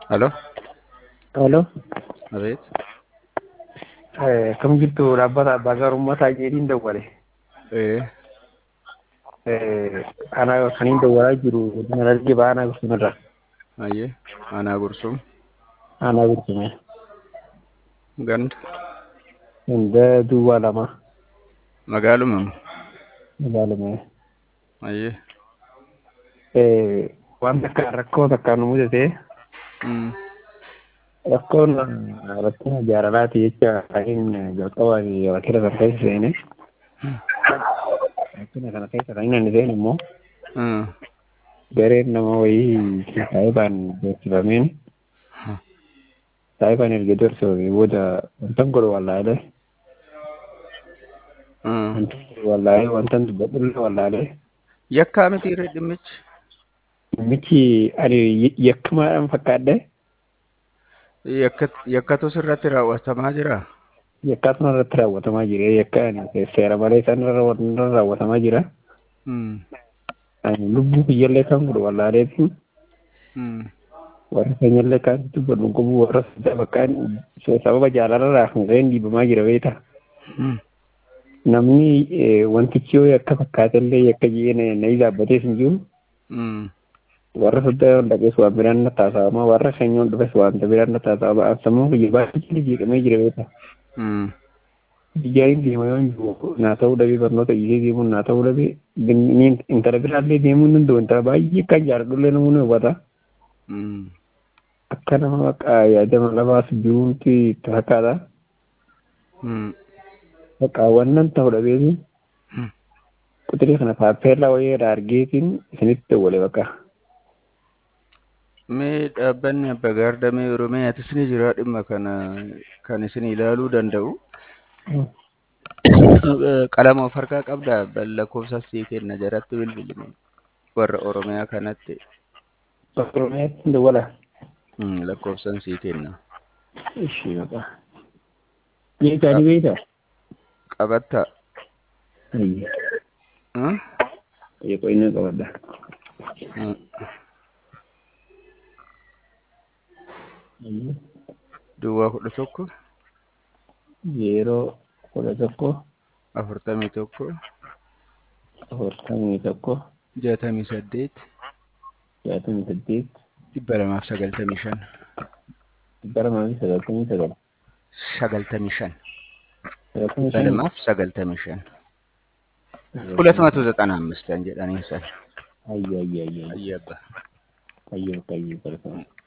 Aló, Aló, abeet. eh, kam jirtu dhaabbata abbaa gaarummaa jedhiin dawwale. Ee, Eh, Ana kaniin dawwalaa jiru godina Dargee Baanaa Gursumarra. ayyee, aanaa gursum, Aanaa Gursume. ganda, Hunda duwwaa lama. magaaluma, Magaalume. ayyee. Eh, waan takka rakkoo takkaan nu mudate Mm. rakkoon rakkina jaalalaati jecha kaniin jalqabaan rakkina kana keessa seene. Rakkina kana keessa kan inni seene immoo Mm. gareen nama wayii saayibaan beeksifameen saayibaan erga dorsee booda wantan godhu wallaalee Mm. wantan godhu wallaalee wantan dubbadhulle wallaalee Yakkaa miti irra dhimmichi. michi ani yakkamaadhaan fakkaadhe Yakka- Yakkatu sirratti raawwatamaa jira. yakkaatuma irratti raawwatamaa jira yakka ani seera malee isaan irra irra raawwatamaa jira Mm. ani lubbuu kiyyallee kan godhu wallaaleetiin Mm. warra keenyallee kan dubbadhu qabu warra saddaa bakkaan sababa jaalalarraa kan ka'een dhiibamaa jira beeta. Mm. namni eh, wantichi yoo akka fakkaatellee yakka jee na na dhaabbatees hin jiru Mm. warra saddaa dhaqees waan biraan na taasifama warra keenya ol dhufes wanta biraan na taasifama sammuu kiyya baay'ee jeeqamee jira beeta Mm. biyyaayin deema yoo hin jiru naa ta'uu dhabee barnoota iyyee deemuun naa ta'uu dhabee inni intala biraallee deemuun danda'u intala baay'ee kan jaaladhullee namoonni hubata Mm. akka nama maqaa yaadama lafaas jiruutti itti fakkaata Mm. maqaa wannan ta'uu dhabeeti Mm. quxirii kana paappeellaa wayii irraa argeetiin isinitti dawwale bakka. Mee dhaabbanni abbaa gaardamee Oromiyaatis ni jira dhimma kana kan isin ilaaluu danda'u. Qalama of harkaa qabdaa lakkoofsa sii kenna jaratti bilbilime warra Oromiyaa kanatti Oromiyaatti dawwala. mm, lakkoofsan sii kenna. Ishii maqaa. Beekaa ni beektaa? Qabatta. Ayya. Mm? Ayya inni qabadda. Mm. Ayya. Duwwaa kudha tokko Yeroo kudha tokko afurtamii tokko afurtamii tokko jaatamii saddeet jaatamii saddeet dhibba lamaaf sagaltamii shan dhibba lamaa fi sagaltamii sagal. sagaltamii shan Sagaltamii dhibba shan. lamaaf sagaltamii shan ሁለት መቶ ዘጠና አምስት አንጀ ዳኔ ሰር Ayya ayya ayya. አየባ Ayya bakka ayya.